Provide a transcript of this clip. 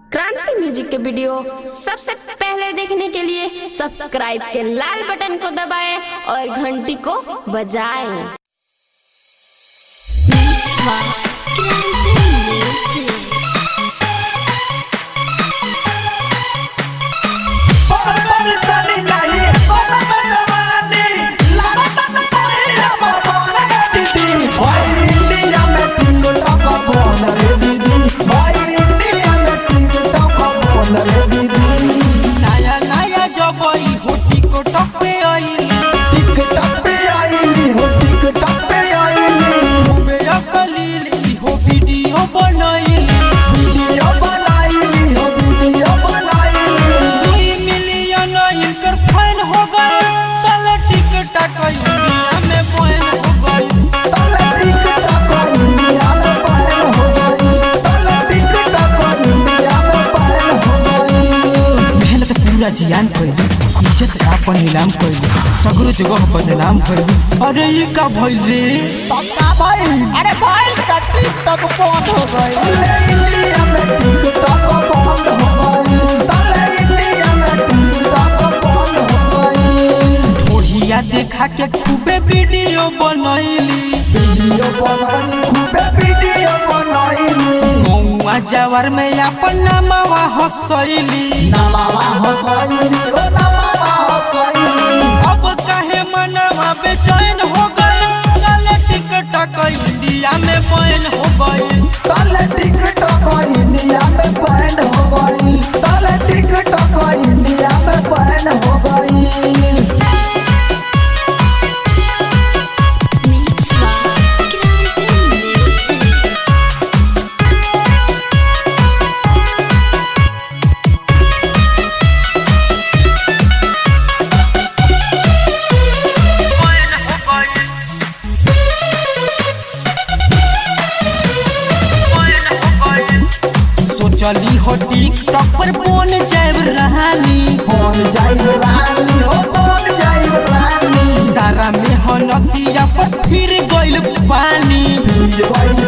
क्रांति म्यूजिक के वीडियो सबसे पहले देखने के लिए सब्सक्राइब के लाल बटन को दबाएं और घंटी को बजाएं नया नया जब ई होटी को टपे आई खूबे असलील ई हो वीडियो बनाई दुई मिलियन इनकर फैन हो गए तले टिकटॉक इंडिया में बैन हो गए मेहनत पूरा जियान कैली इज्जत आपन नीलाम कैली सगरो जगह बदनाम कैली अरे ये का भइल रे अरे भाई टिकटॉक बंद हो गई ओढ़िया देखा के खूबे वीडियो बनैली गौवा जवर में अपन नामवा हसैली अब काहे मनवा बेचैन हो गए काले टिकटॉक इंडिया में बैन हो गए सोचली हो टिकटॉक पर बन जाए रानी सारा मेहनतिया पर फिर गइल पानी